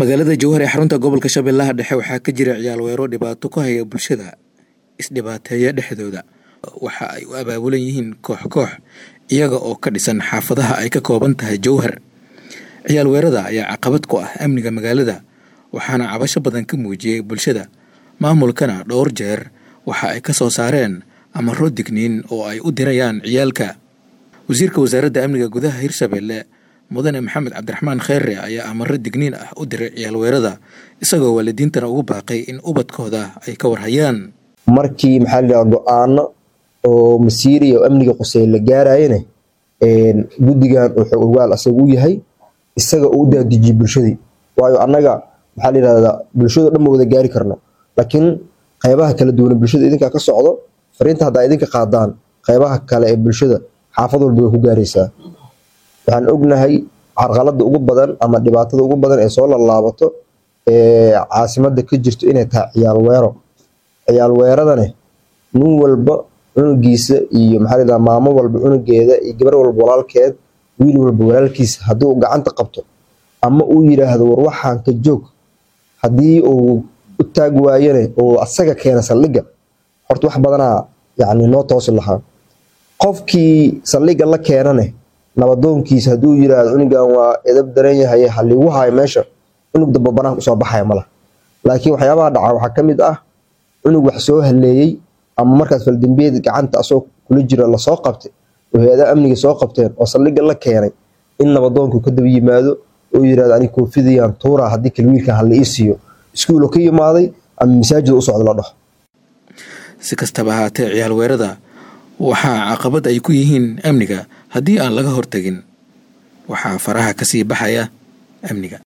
magaalada jowhar ee xarunta gobolka shabeellaha dhexe waxaa ka jira ciyaal weero dhibaato ku haya bulshada isdhibaateeya dhexdooda waxa ay u abaabulan yihiin koox koox iyaga oo ka dhisan xaafadaha ay ka kooban tahay jowhar ciyaal weerada ayaa caqabad ku ah amniga magaalada waxaana cabasho badan ka muujiyey bulshada maamulkana dhowr jeer waxa ay ka soo saareen amaro digniin oo ay u dirayaan ciyaalka wasiirka wasaaradda amniga gudaha hirshabeelle mudane maxamed cabdiraxmaan kheere ayaa amaro digniin ah u diray ciyaal weerada isagoo waalidiintana ugu baaqay in ubadkooda ay ka warhayaan markii maxaa layidhaha go-aano oo masiiriya oo amniga qusey la gaarayane guddigan wuxuu ogaal asaga u yahay isaga uu u daadijiyey bulshadii waayo annaga maxaa layidhahdaa bulshado dhan ma wada gaari karno laakiin qeybaha kala duwan bulshada idinkaa ka socdo fariinta haddaa idinka qaadaan qeybaha kale ee bulshada xaafad walba way ku gaaraysaa waxaan ognahay carqalada ugu badan ama dhibaatada ugu badan ee soo lalaabato ee caasimada ka jirto inay tahay ciyaal weero ciyaal weeradane nin walba cunugiisa iyo maxaa layidhaha maamo walba cunugeeda iyo gabar walba walaalkeed wiil walba walaalkiisa haddii uu gacanta qabto ama uu yidhaahdo war waxaan ka joog haddii uu u taag waayane oo asaga keena saldhigga horta wax badanaa yacni noo toosi lahaa qofkii saldhigga la keenane nabadoonkiisa hadduu yiraahdo cunugan waa edab daran yahay haligu hayo meesha cunug damba banaanka usoo baxaya mala laakiin waxyaabaha dhaca waxaa ka mid ah cunug wax soo haleeyey ama markaas faldambiyeed gacanta asagoo kula jiro lasoo qabtay oo hay-adaha amniga soo qabteen oo saldhigga la keenay in nabadoonku ka daba yimaado oo yirahdo ani koofidayaan tuura haddii kale wiilkan hala ii siiyo iskuulo ka yimaaday ama masaajida u socda la dhaho si kastaba ahaatee ciyaal weerada waxaa caqabad ay ku yihiin amniga haddii aan laga hortegin waxaa faraha ka sii baxaya amniga